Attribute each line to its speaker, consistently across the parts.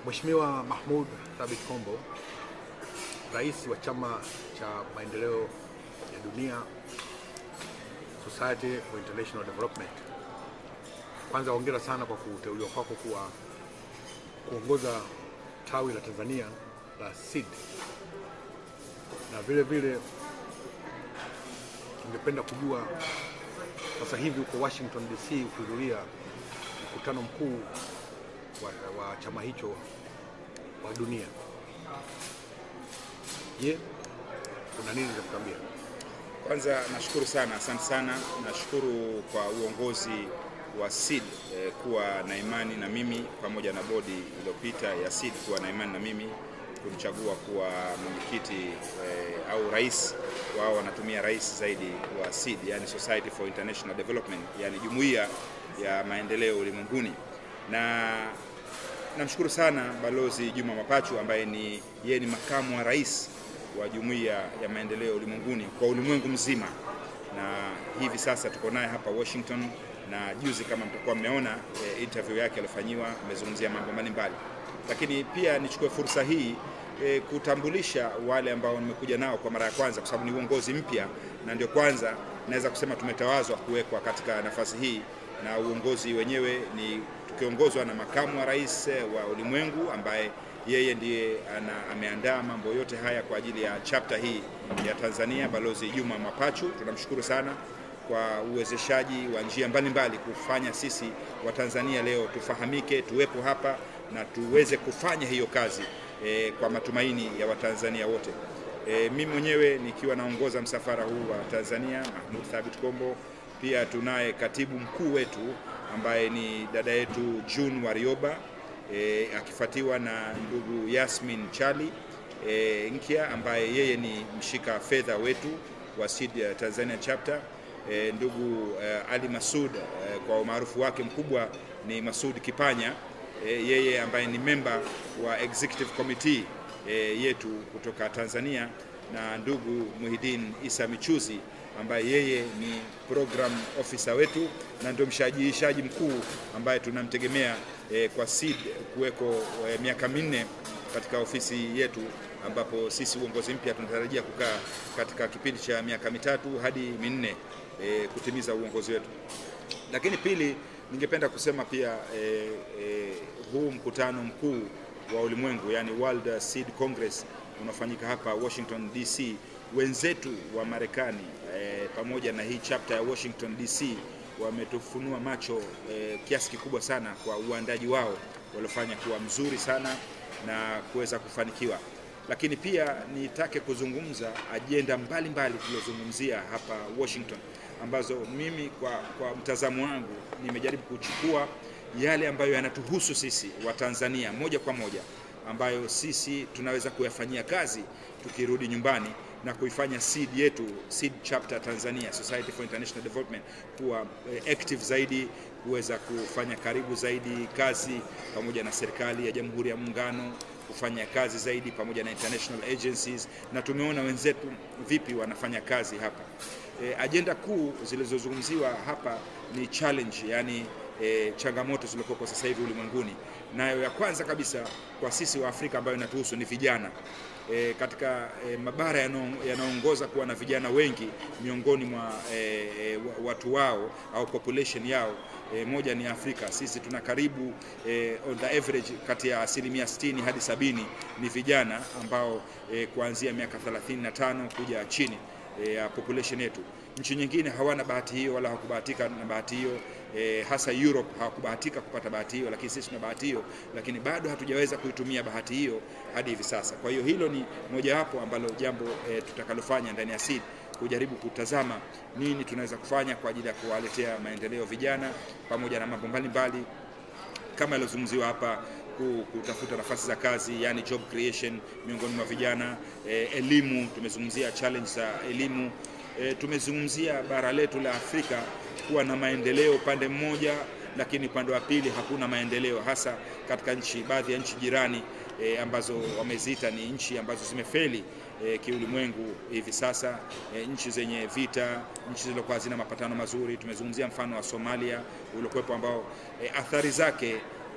Speaker 1: Mheshimiwa Mahmoud Thabit Kombo, rais wa chama cha maendeleo ya dunia Society for International Development, kwanza hongera sana kwa kuteuliwa kwako kuwa kuongoza tawi la Tanzania la SEED, na vile vile ningependa kujua sasa hivi uko Washington DC kuhudhuria mkutano mkuu wa, wa chama hicho wa dunia. Je, kuna nini za kutuambia?
Speaker 2: Kwanza nashukuru sana, asante sana. Nashukuru kwa uongozi wa SEED eh, kuwa na imani na mimi pamoja na bodi iliyopita ya SEED kuwa na imani na mimi kunichagua kuwa mwenyekiti eh, au rais wao wanatumia rais zaidi wa SEED, yani Society for International Development, yani jumuiya ya maendeleo ulimwenguni na namshukuru sana Balozi Juma Mapachu ambaye ni yeye ni makamu wa rais wa jumuiya ya maendeleo ulimwenguni kwa ulimwengu mzima, na hivi sasa tuko naye hapa Washington, na juzi kama mtakuwa mmeona e, interview yake aliyofanyiwa, amezungumzia mambo mbalimbali, lakini pia nichukue fursa hii e, kutambulisha wale ambao nimekuja nao kwa mara ya kwanza, kwa sababu ni uongozi mpya na ndio kwanza naweza kusema tumetawazwa kuwekwa katika nafasi hii, na uongozi wenyewe ni tukiongozwa na makamu wa rais wa ulimwengu ambaye yeye ndiye ana, ameandaa mambo yote haya kwa ajili ya chapter hii ya Tanzania, Balozi Juma Mapachu. Tunamshukuru sana kwa uwezeshaji wa njia mbalimbali kufanya sisi wa Tanzania leo tufahamike, tuwepo hapa na tuweze kufanya hiyo kazi e, kwa matumaini ya Watanzania wote. E, mimi mwenyewe nikiwa naongoza msafara huu wa Tanzania, Mahmoud Thabit Kombo, pia tunaye katibu mkuu wetu ambaye ni dada yetu June Warioba e, akifuatiwa na ndugu Yasmin Chali e, Nkia ambaye yeye ni mshika fedha wetu wa SEED Tanzania chapter e, ndugu e, Ali Masud e, kwa umaarufu wake mkubwa ni Masud Kipanya e, yeye ambaye ni memba wa executive committee e, yetu kutoka Tanzania na ndugu Muhidin Isa Michuzi ambaye yeye ni program officer wetu na ndio mshajiishaji mkuu ambaye tunamtegemea eh, kwa SEED kuweko eh, miaka minne katika ofisi yetu, ambapo sisi uongozi mpya tunatarajia kukaa katika kipindi cha miaka mitatu hadi minne eh, kutimiza uongozi wetu. Lakini pili, ningependa kusema pia eh, eh, huu mkutano mkuu wa ulimwengu yani World SEED Congress unafanyika hapa Washington DC wenzetu wa Marekani eh, pamoja na hii chapter ya Washington DC wametufunua macho eh, kiasi kikubwa sana kwa uandaji wao waliofanya kuwa mzuri sana na kuweza kufanikiwa. Lakini pia nitake kuzungumza ajenda mbalimbali tulizozungumzia hapa Washington, ambazo mimi kwa, kwa mtazamo wangu nimejaribu kuchukua yale ambayo yanatuhusu sisi wa Tanzania moja kwa moja ambayo sisi tunaweza kuyafanyia kazi tukirudi nyumbani na kuifanya SEED yetu SEED chapter Tanzania Society for International Development kuwa active zaidi, kuweza kufanya karibu zaidi kazi pamoja na serikali ya Jamhuri ya Muungano, kufanya kazi zaidi pamoja na international agencies, na tumeona wenzetu vipi wanafanya kazi hapa. E, ajenda kuu zilizozungumziwa hapa ni challenge, yani e, changamoto zilizoko sasa hivi ulimwenguni, nayo ya kwanza kabisa kwa sisi wa Afrika ambayo inatuhusu ni vijana. E, katika e, mabara yanaongoza kuwa na vijana wengi miongoni mwa e, e, watu wao au population yao e, moja ni Afrika. Sisi tuna karibu e, on the average kati ya asilimia 60 hadi sabini ni vijana ambao e, kuanzia miaka 35 kuja chini ya e, population yetu. Nchi nyingine hawana bahati hiyo wala hawakubahatika na bahati hiyo e, hasa Europe hawakubahatika kupata bahati hiyo, lakini sisi tuna bahati hiyo, lakini bado hatujaweza kuitumia bahati hiyo hadi hivi sasa. Kwa hiyo hilo ni mojawapo ambalo jambo e, tutakalofanya ndani ya SEED kujaribu kutazama nini tunaweza kufanya kwa ajili ya kuwaletea maendeleo vijana pamoja na mambo mbalimbali kama yaliyozungumziwa hapa kutafuta nafasi za kazi yani job creation miongoni mwa vijana e, elimu tumezungumzia challenge za elimu e, tumezungumzia bara letu la Afrika kuwa na maendeleo upande mmoja, lakini upande wa pili hakuna maendeleo, hasa katika nchi baadhi ya nchi jirani e, ambazo wameziita ni nchi ambazo zimefeli e, kiulimwengu hivi sasa e, nchi zenye vita, nchi zilizokuwa hazina mapatano mazuri. Tumezungumzia mfano wa Somalia uliokuwepo ambao e, athari zake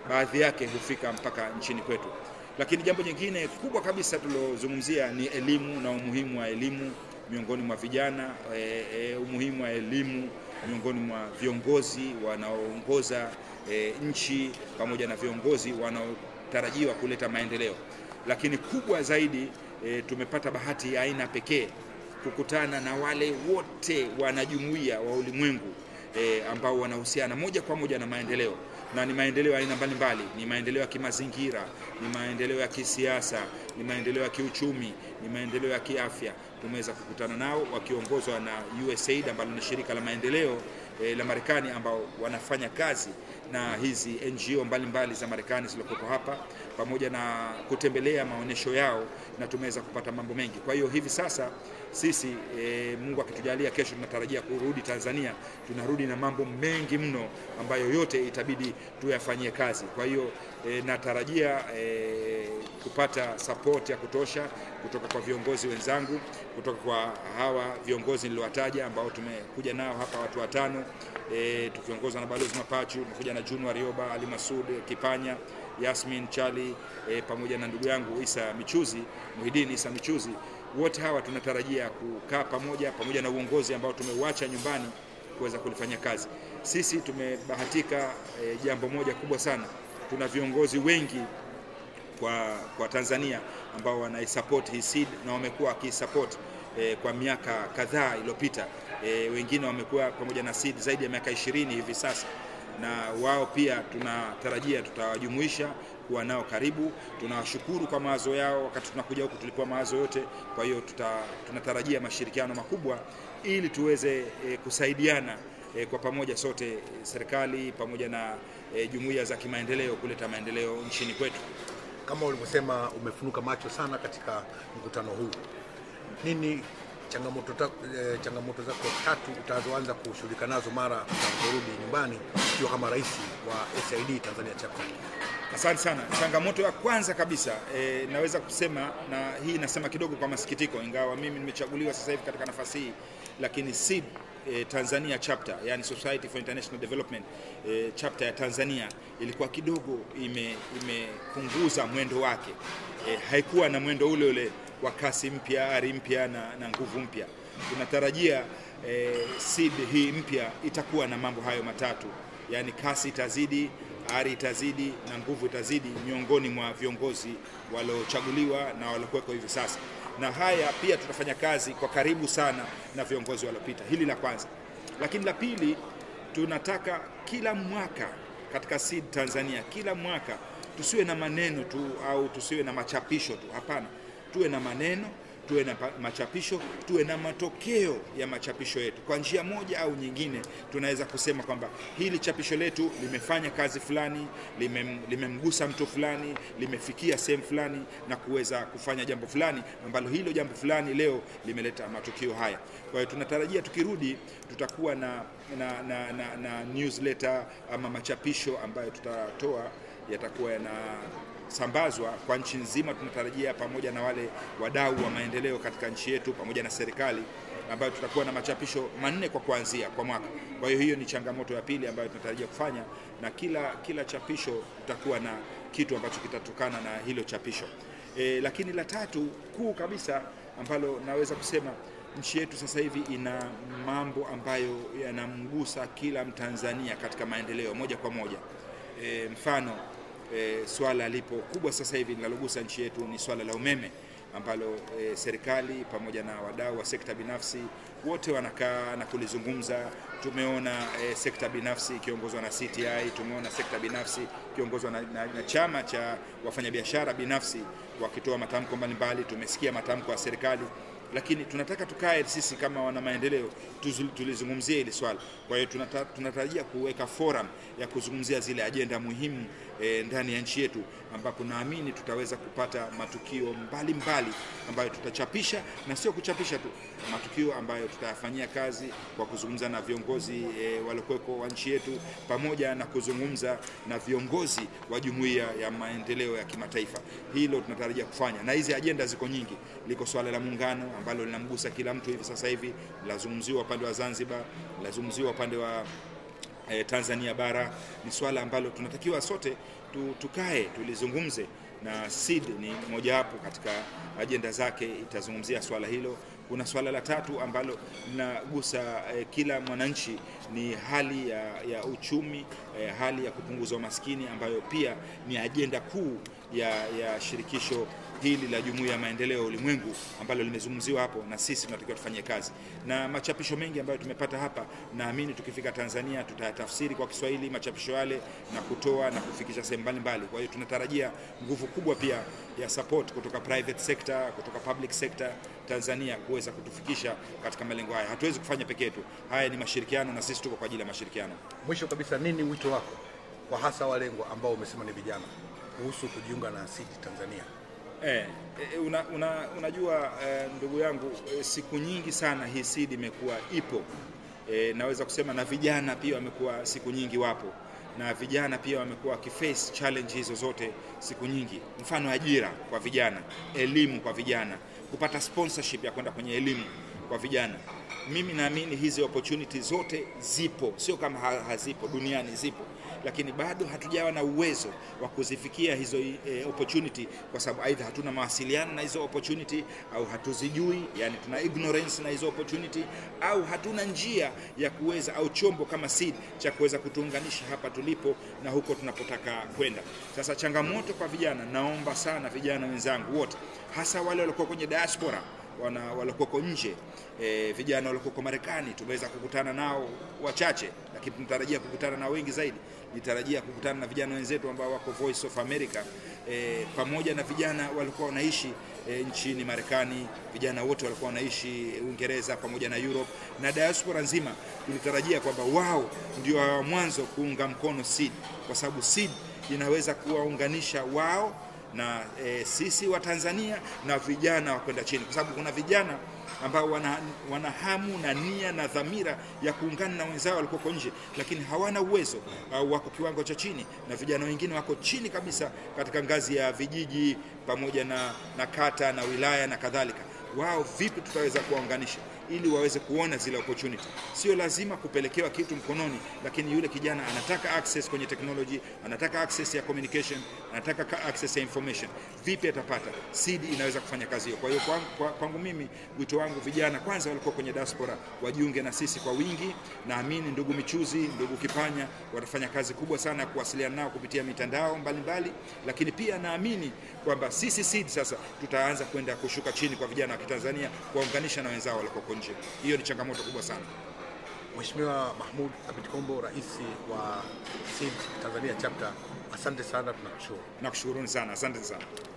Speaker 2: baadhi yake hufika mpaka nchini kwetu. Lakini jambo jingine kubwa kabisa tulilozungumzia ni elimu na umuhimu wa elimu miongoni mwa vijana e, e, umuhimu wa elimu miongoni mwa viongozi wanaoongoza e, nchi pamoja na viongozi wanaotarajiwa kuleta maendeleo. Lakini kubwa zaidi e, tumepata bahati ya aina pekee kukutana na wale wote wanajumuiya wa ulimwengu e, ambao wanahusiana moja kwa moja na maendeleo na ni maendeleo ya aina mbalimbali. Ni maendeleo ya kimazingira, ni maendeleo ya kisiasa, ni maendeleo ya kiuchumi, ni maendeleo ya kiafya. Tumeweza kukutana nao wakiongozwa na USAID ambalo ni shirika la maendeleo e, la Marekani ambao wanafanya kazi na hizi NGO mbalimbali mbali za Marekani zilizokuwepo hapa pamoja na kutembelea maonyesho yao, na tumeweza kupata mambo mengi. Kwa hiyo hivi sasa sisi e, Mungu akitujalia, kesho tunatarajia kurudi Tanzania. Tunarudi na mambo mengi mno ambayo yote itabidi tuyafanyie kazi. Kwa hiyo e, natarajia e, kupata support ya kutosha kutoka kwa viongozi wenzangu, kutoka kwa hawa viongozi niliowataja ambao tumekuja nao hapa watu watano e, tukiongozwa na Balozi Mapachu, tumekuja na June Warioba, Ali Masud Kipanya, Yasmin Chali e, pamoja na ndugu yangu Isa Michuzi, Muhidini Isa Michuzi. Wote hawa tunatarajia kukaa pamoja pamoja na uongozi ambao tumeuacha nyumbani kuweza kulifanya kazi. Sisi tumebahatika e, jambo moja kubwa sana, tuna viongozi wengi kwa, kwa Tanzania ambao wanaisupport hii seed na wamekuwa wakisupport e, kwa miaka kadhaa iliyopita. E, wengine wamekuwa pamoja na seed zaidi ya miaka ishirini hivi sasa, na wao pia tunatarajia tutawajumuisha kuwa nao karibu. Tunawashukuru kwa mawazo yao, wakati tunakuja huku tulikuwa mawazo yote. Kwa hiyo tuta, tunatarajia mashirikiano makubwa ili tuweze e, kusaidiana e, kwa pamoja sote, serikali pamoja na e, jumuiya za kimaendeleo kuleta maendeleo nchini kwetu.
Speaker 1: Kama ulivyosema, umefunuka macho sana katika mkutano huu. Nini changamoto, ta, eh, changamoto zako tatu utazoanza kushughulika nazo mara utakaporudi nyumbani ukiwa kama rais wa SID Tanzania Chapter?
Speaker 2: Asante sana. Changamoto ya kwanza kabisa e, naweza kusema na hii nasema kidogo kwa masikitiko, ingawa mimi nimechaguliwa sasa hivi katika nafasi hii, lakini SID e, Tanzania chapter, yani Society for International Development e, chapter ya Tanzania ilikuwa kidogo imepunguza ime mwendo wake e, haikuwa na mwendo ule ule wa kasi mpya, ari mpya na, na nguvu mpya. Tunatarajia e, SID hii mpya itakuwa na mambo hayo matatu, yani kasi itazidi ari itazidi na nguvu itazidi miongoni mwa viongozi waliochaguliwa na waliokuweko hivi sasa, na haya pia tutafanya kazi kwa karibu sana na viongozi waliopita. Hili la kwanza, lakini la pili, tunataka kila mwaka katika SID Tanzania, kila mwaka tusiwe na maneno tu au tusiwe na machapisho tu. Hapana, tuwe na maneno tuwe na machapisho, tuwe na matokeo ya machapisho yetu. Kwa njia moja au nyingine, tunaweza kusema kwamba hili chapisho letu limefanya kazi fulani, limemgusa lime mtu fulani, limefikia sehemu fulani na kuweza kufanya jambo fulani ambalo hilo jambo fulani leo limeleta matukio haya. Kwa hiyo tunatarajia tukirudi, tutakuwa na, na, na, na, na newsletter ama machapisho ambayo tutatoa yatakuwa yana sambazwa kwa nchi nzima. Tunatarajia pamoja na wale wadau wa maendeleo katika nchi yetu pamoja na serikali, ambayo tutakuwa na machapisho manne kwa kuanzia kwa mwaka. Kwa hiyo hiyo ni changamoto ya pili ambayo tunatarajia kufanya, na kila kila chapisho tutakuwa na kitu ambacho kitatokana na hilo chapisho. E, lakini la tatu kuu kabisa ambalo naweza kusema nchi yetu sasa hivi ina mambo ambayo yanamgusa kila Mtanzania katika maendeleo moja kwa moja. E, mfano E, swala lipo kubwa sasa hivi linalogusa nchi yetu ni swala la umeme ambalo e, serikali pamoja na wadau wa sekta binafsi wote wanakaa na kulizungumza. Tumeona e, sekta binafsi ikiongozwa na CTI, tumeona sekta binafsi ikiongozwa na, na, na chama cha wafanyabiashara binafsi wakitoa matamko mbalimbali. Tumesikia matamko ya serikali lakini tunataka tukae sisi kama wana maendeleo tulizungumzia hili swala. Kwa hiyo tunata, tunatarajia kuweka forum ya kuzungumzia zile ajenda muhimu e, ndani ya nchi yetu ambapo naamini tutaweza kupata matukio mbalimbali mbali ambayo tutachapisha na sio kuchapisha tu, matukio ambayo tutayafanyia kazi kwa kuzungumza na viongozi e, waliokuweko wa nchi yetu pamoja na kuzungumza na viongozi wa jumuiya ya maendeleo ya kimataifa. Hilo tunatarajia kufanya, na hizi ajenda ziko nyingi. Liko swala la muungano ambalo linamgusa kila mtu hivi sasa hivi, lazungumziwa upande wa Zanzibar, lazungumziwa upande wa eh, Tanzania bara. Ni swala ambalo tunatakiwa sote tu, tukae tulizungumze na SEED ni mojawapo katika ajenda zake, itazungumzia swala hilo. Kuna swala la tatu ambalo linagusa eh, kila mwananchi ni hali ya, ya uchumi eh, hali ya kupunguza umaskini ambayo pia ni ajenda kuu ya, ya shirikisho hili la Jumuiya ya Maendeleo ya Ulimwengu ambalo limezungumziwa hapo, na sisi tunatakiwa tufanye kazi. Na machapisho mengi ambayo tumepata hapa, naamini tukifika Tanzania tutayatafsiri kwa Kiswahili machapisho yale na kutoa na kufikisha sehemu mbalimbali. Kwa hiyo tunatarajia nguvu kubwa pia ya support kutoka private sector, kutoka public sector Tanzania kuweza kutufikisha katika malengo haya. Hatuwezi kufanya peke yetu, haya ni mashirikiano na sisi tuko kwa ajili ya mashirikiano.
Speaker 1: Mwisho kabisa, nini wito wako kwa hasa walengwa ambao umesema ni vijana kuhusu kujiunga na SEED Tanzania?
Speaker 2: Eh, eh, una, una, unajua eh, ndugu yangu eh, siku nyingi sana hii SEED imekuwa ipo eh, naweza kusema na vijana pia wamekuwa siku nyingi wapo na vijana pia wamekuwa wakiface challenge hizo zote siku nyingi, mfano ajira kwa vijana, elimu kwa vijana, kupata sponsorship ya kwenda kwenye elimu kwa vijana. Mimi naamini hizi opportunity zote zipo, sio kama ha- hazipo, duniani zipo, lakini bado hatujawa na uwezo wa kuzifikia hizo eh, opportunity kwa sababu aidha hatuna mawasiliano na hizo opportunity au hatuzijui, yani tuna ignorance na hizo opportunity au hatuna njia ya kuweza au chombo kama SEED cha kuweza kutuunganisha hapa tulipo na huko tunapotaka kwenda. Sasa changamoto kwa vijana, naomba sana vijana wenzangu wote, hasa wale waliokuwa kwenye diaspora wana waliokuwako nje e, vijana waliokoko Marekani tumeweza kukutana nao wachache, lakini tunatarajia kukutana nao wengi zaidi. Nitarajia kukutana na vijana wenzetu ambao wako Voice of America e, pamoja na vijana walikuwa wanaishi e, nchini Marekani, vijana wote walikuwa wanaishi Uingereza pamoja na Europe na diaspora nzima. Tulitarajia kwamba wao ndio wa mwanzo kuunga mkono SEED kwa sababu SEED inaweza kuwaunganisha wao na e, sisi wa Tanzania na vijana wa kwenda chini, kwa sababu kuna vijana ambao wana, wana hamu na nia na dhamira ya kuungana na wenzao walikoko nje, lakini hawana uwezo au wako kiwango cha chini, na vijana wengine wako chini kabisa katika ngazi ya vijiji pamoja na, na kata na wilaya na kadhalika. Wao vipi tutaweza kuwaunganisha ili waweze kuona zile opportunity. Sio lazima kupelekewa kitu mkononi, lakini yule kijana anataka access kwenye technology, anataka access ya communication, anataka ka- access ya information. Vipi atapata? SEED inaweza kufanya kazi hiyo. Kwa hiyo kwangu, kwa- kwangu mimi wito wangu vijana kwanza walikuwa kwenye diaspora wajiunge na sisi kwa wingi. Naamini ndugu Michuzi, ndugu Kipanya watafanya kazi kubwa sana ya kuwasiliana nao kupitia mitandao mbalimbali, lakini pia naamini kwamba sisi SEED sasa tutaanza kwenda kushuka chini kwa vijana wa Kitanzania kuwaunganisha na wenzao walioko nje. Hiyo ni changamoto kubwa sana.
Speaker 1: Mheshimiwa Mahmud Abid Kombo, rais wa SEED Tanzania chapter, asante sana, tunakushukuru.
Speaker 2: Nakushukuruni sana, asante sana.